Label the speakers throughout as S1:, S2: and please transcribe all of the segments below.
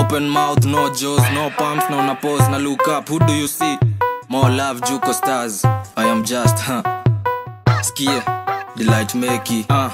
S1: open mouth no jaws no pumps na una pause na look up who do you see more love juko stars i am just huh skie delight meki uh.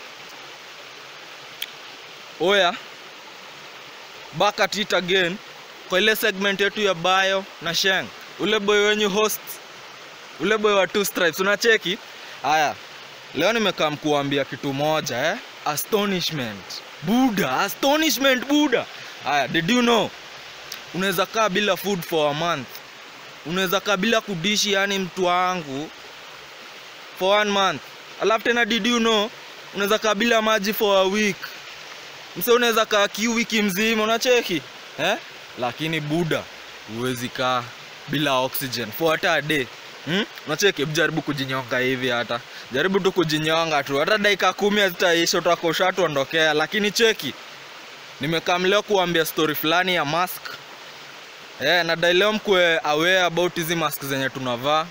S2: oya back at it again kwa ile segment yetu ya bio na sheng ule boy wenyu host ule boy wa two stripes unacheki haya leo nimekaa mkuambia kitu moja eh? astonishment buda astonishment buda haya did you know unaweza kaa bila food for a month unaweza kaa bila kudishi yani mtu wangu for one month alafu tena did you know unaweza kaa bila maji for a week mse unaweza kaa kiu wiki mzima unacheki eh? lakini buda huwezi kaa bila oxygen for hata a day hmm? unacheki hebu jaribu kujinyonga hivi hata jaribu tu kujinyonga tu hata dakika kumi hazitaisha utakosha tuondokea lakini cheki nimekaa leo kuambia story fulani ya mask eh, na dai leo mkwe aware about hizi mask zenye tunavaa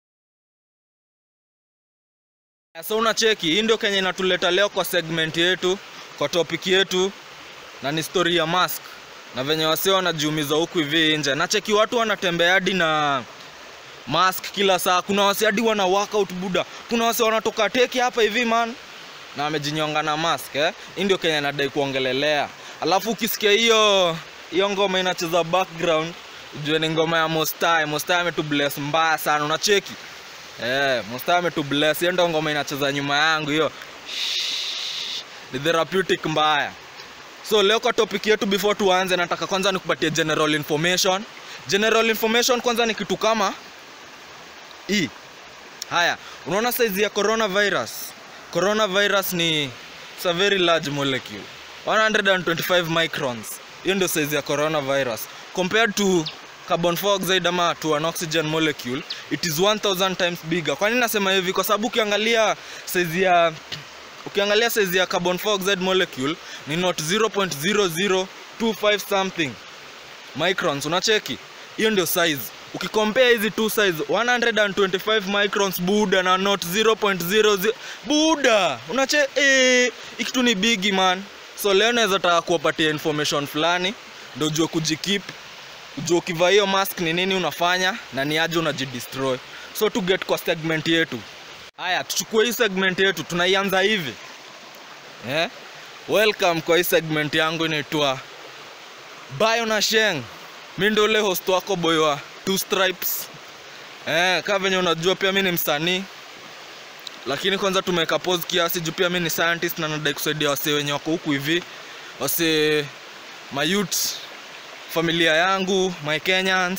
S2: so unacheki hii ndio kenye inatuleta leo kwa segment yetu kwa topic yetu na ni story ya mask na venye wasio wanajiumiza huku hivi nje nacheki watu wanatembea hadi na mask kila saa kuna wasi hadi wana workout buda kuna wasi wanatoka teki hapa hivi man na wamejinyonga na mask eh? hii ndio kenye nadai kuongelelea alafu ukisikia hiyo hiyo ngoma inacheza background ujue ni ngoma ya mostai mostai ametubless mbaya sana unacheki eh, mostai ametubless hiyo ndio ngoma inacheza nyuma yangu hiyo ni therapeutic mbaya so leo kwa topic yetu before tuanze nataka kwanza nikupatie general information general information kwanza ni kitu kama hii haya unaona saizi ya coronavirus coronavirus ni it's a very large molecule 125 microns hiyo ndio saizi ya coronavirus compared to carbon dioxide ama to an oxygen molecule it is 1000 times bigger kwa nini nasema hivi kwa sababu ukiangalia saizi ya ukiangalia size ya carbon dioxide molecule ni not 0.0025 something microns unacheki hiyo ndio size ukikompea hizi two size 125 microns buda na not 0.00 buda unache eh, ikitu ni bigi man so leo naweza taka kuwapatia information fulani ndio ujue kujikip ujue ukivaa hiyo mask ni nini unafanya na ni aje unajidestroy so to get kwa segment yetu haya tuchukue hii segment yetu tunaianza hivi eh? welcome kwa hii segment yangu inaitwa bio na sheng mi ndo ule host wako boy wa two stripes eh, kaa venye unajua pia mi ni msanii lakini kwanza tumeweka pause kiasi juu pia mi ni scientist na nadai kusaidia wasee wenye wako huku hivi wasee mayut familia yangu my kenyans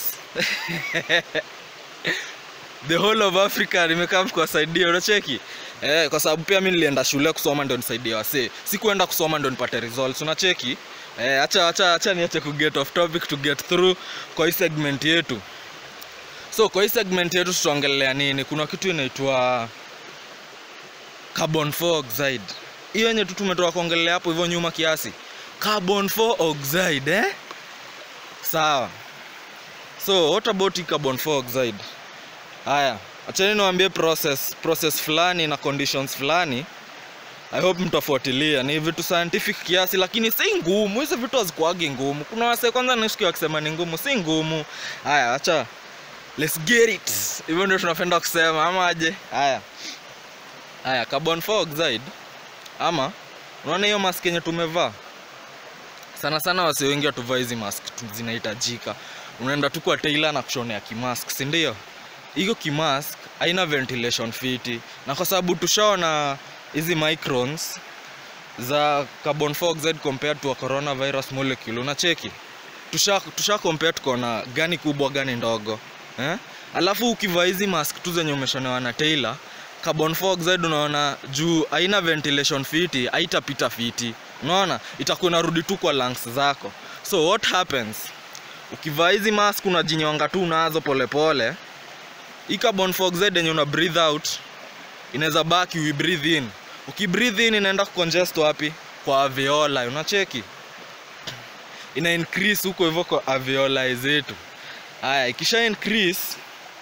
S2: the whole of africa nimekaa kuwasaidia unacheki eh, kwa sababu pia mi nilienda shule kusoma ndo nisaidie wasee sikuenda kusoma ndo nipate results unacheki eh, acha acha acha niache ku get off topic to get through kwa hii segment yetu so kwa hii segment yetu tutaongelea nini kuna kitu inaitwa carbon dioxide hiyo yenye tu tumetoka kuongelea hapo hivyo nyuma kiasi carbon dioxide eh? sawa so what about hii carbon dioxide haya achani niwaambie process process fulani na conditions fulani i hope mtafuatilia ni vitu scientific kiasi lakini si ngumu hizi vitu hazikuagi ngumu kuna wase kwanza nisikia wakisema ni ngumu si ngumu haya acha let's get it hivyo ndio tunapenda kusema ama aje haya haya carbon dioxide ama unaona hiyo mask yenye tumevaa sana sana wase wengi watuvaa hizi mask tu zinahitajika unaenda tu kwa tailor na kushonea kimask si ndio hiyo kimask haina ventilation fiti na kwa sababu tushaona hizi microns za carbon dioxide compared to a coronavirus molecule unacheki tusha, tusha compare tukaona gani kubwa gani ndogo eh? alafu ukivaa hizi mask tu zenye umeshonewa na tailor carbon dioxide unaona juu haina ventilation fiti haitapita fiti unaona itakuwa inarudi tu kwa lungs zako so what happens ukivaa hizi mask unajinyonga tu nazo polepole hii carbon dioxide yenye una breathe out inaweza baki we breathe in ukibreathe in inaenda kucongest wapi kwa alveoli unacheki ina increase huko hivyo kwa alveoli zetu haya ikisha increase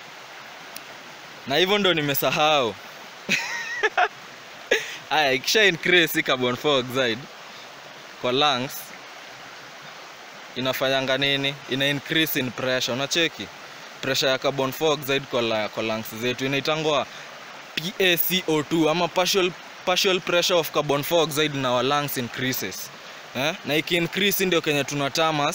S2: na hivyo ndo nimesahau haya ikisha increase hii carbon dioxide kwa lungs inafanyanga nini ina increase in pressure unacheki pressure ya carbon dioxide kwa, la, kwa lungs zetu inaitangwa PaCO2 ama partial, partial pressure of carbon dioxide in our lungs increases eh? na iki increase ndio kenye tunatamas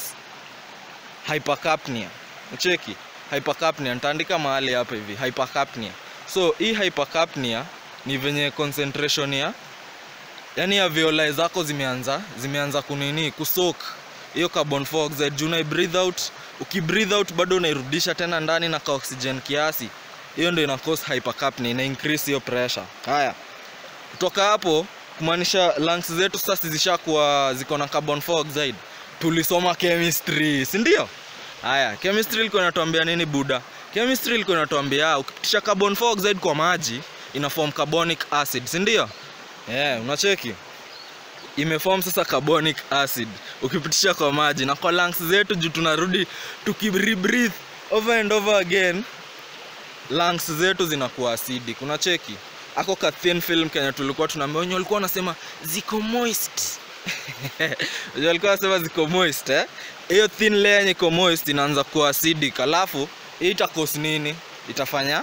S2: hypercapnia cheki hypercapnia nitaandika mahali hapa hivi hypercapnia so hii hypercapnia ni venye concentration ya yani ya violai zako zimeanza zimeanza kunini kusok hiyo carbon dioxide juu unai breathe out ukibreathe out bado unairudisha tena ndani na ka oxygen kiasi hiyo ndio ina cause hypercapnia ina increase hiyo pressure haya kutoka hapo kumaanisha lungs zetu sasa zishakuwa ziko na carbon dioxide tulisoma chemistry si ndio haya chemistry ilikuwa inatuambia nini buda chemistry ilikuwa inatuambia ukipitisha carbon dioxide kwa maji ina form carbonic acid si ndio yeah, unacheki imeform sasa carbonic acid ukipitisha kwa maji na kwa lungs zetu juu tunarudi tukibreathe over and over again lungs zetu zinakuwa acidic unacheki ako ka thin film kenya tulikuwa tunaambia wenye walikuwa wanasema ziko moist wenye walikuwa wanasema ziko moist eh hiyo thin layer yenye iko moist inaanza kuwa acidic alafu hii itakos nini itafanya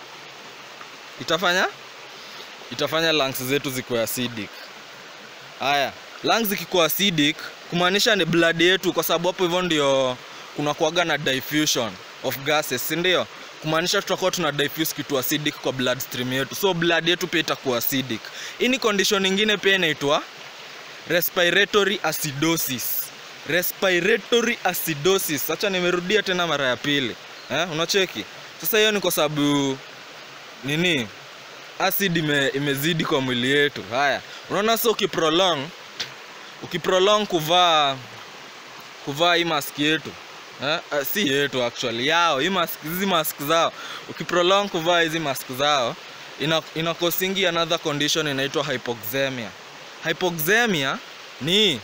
S2: itafanya itafanya lungs zetu zikuwe acidic haya lungs zikikuwa acidic kumaanisha ni blood yetu kwa sababu hapo hivyo ndio kuna kuaga na diffusion of gases si ndio kumaanisha tutakuwa tuna diffuse kitu acidic kwa blood stream yetu so blood yetu pia itakuwa acidic hii ni condition nyingine pia inaitwa respiratory acidosis respiratory acidosis hacha nimerudia tena mara ya pili eh, unacheki sasa hiyo ni kwa sababu nini acid ime, imezidi kwa mwili yetu haya unaona so ukiprolong ukiprolong kuvaa kuvaa hii mask yetu eh? uh, si yetu actually yao hii mask hizi mask zao ukiprolong kuvaa hizi mask zao ina, ina kosingi another condition inaitwa hypoxemia hypoxemia ni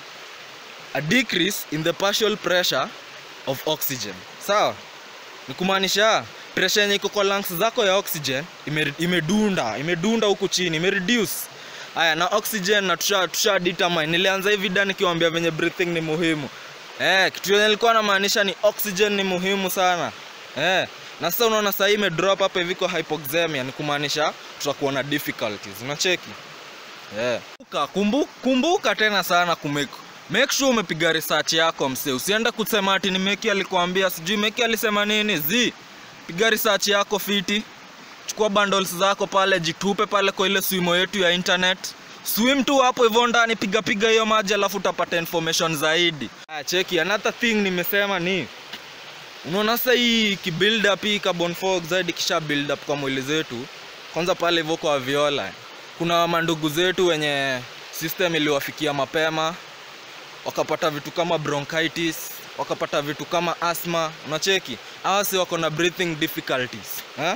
S2: a decrease in the partial pressure of oxygen sawa ni kumaanisha pressure yenye iko kwa lungs zako ya oxygen ime- imedunda imedunda huku chini imereduce haya na oxygen na tusha, tusha determine nilianza hivi da nikiwambia venye breathing ni muhimu eh, kitu yenye nilikuwa namaanisha ni oxygen ni muhimu sana eh, na sasa unaona sahii imedrop hapa hivi kwa hypoxemia ni kumaanisha tutakuwa na difficulties unacheki yeah. kumbuka, kumbu, kumbuka tena sana kumake make sure umepiga research yako mse usiende kusema ati ni meki alikuambia sijui meki alisema nini zi piga research yako fiti chukua bundles zako pale jitupe pale kwa ile swimo yetu ya internet swim tu hapo hivyo ndani piga piga hiyo maji alafu utapata information zaidi ah, cheki another thing nimesema ni unaona sasa hii kibuild up hii carbon dioxide kisha build up kwa mwili zetu kwanza pale hivyo kwa viola kuna mandugu zetu wenye system iliwafikia mapema wakapata vitu kama bronchitis wakapata vitu kama asthma unacheki hawa si wako na breathing difficulties eh?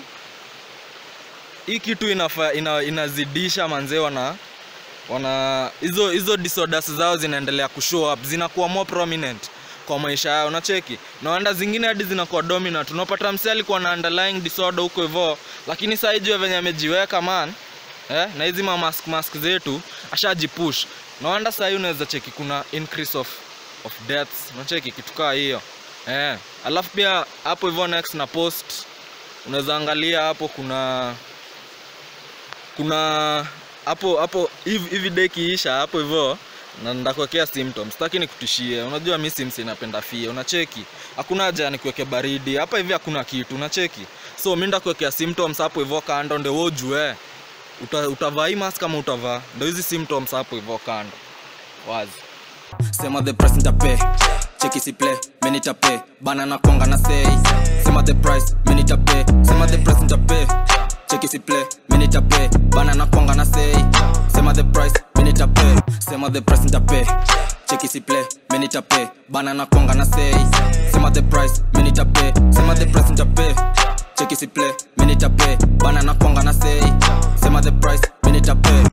S2: hii kitu inafa, ina, inazidisha manzee wana wana hizo hizo disorders zao zinaendelea kushow up zinakuwa more prominent kwa maisha yao unacheki na wanda zingine hadi zinakuwa dominant unapata msee alikuwa na underlying disorder huko hivyo lakini saa hijue venye amejiweka man eh, na hizi ma mask mask zetu ashajipush na wanda saa hii unaweza cheki kuna increase of of deaths unacheki kitu kaa hiyo eh, alafu pia hapo hivyo next na post unaweza angalia hapo kuna kuna hapo hapo hivi hivi day kiisha hapo hivyo na ndakuwekea symptoms sitaki nikutishie unajua mi sims inapenda fie unacheki hakuna haja nikuweke baridi hapa hivi hakuna kitu unacheki so mi ndakuwekea symptoms hapo hivyo kando ndio wewe ujue uta, utavaa hii mask kama utavaa ndio hizi symptoms hapo hivyo kando wazi
S1: sema the price nitape cheki si play mimi nitape bana na konga na say sema the price mimi nitape sema the price nitape cheki si play mimi nitape bana na konga na say sema the price mimi nitape sema the price nitape cheki si play mimi nitape bana na konga na say sema the price mimi nitape sema the price nitape cheki si play mimi nitape bana na konga na say sema the price mimi nitape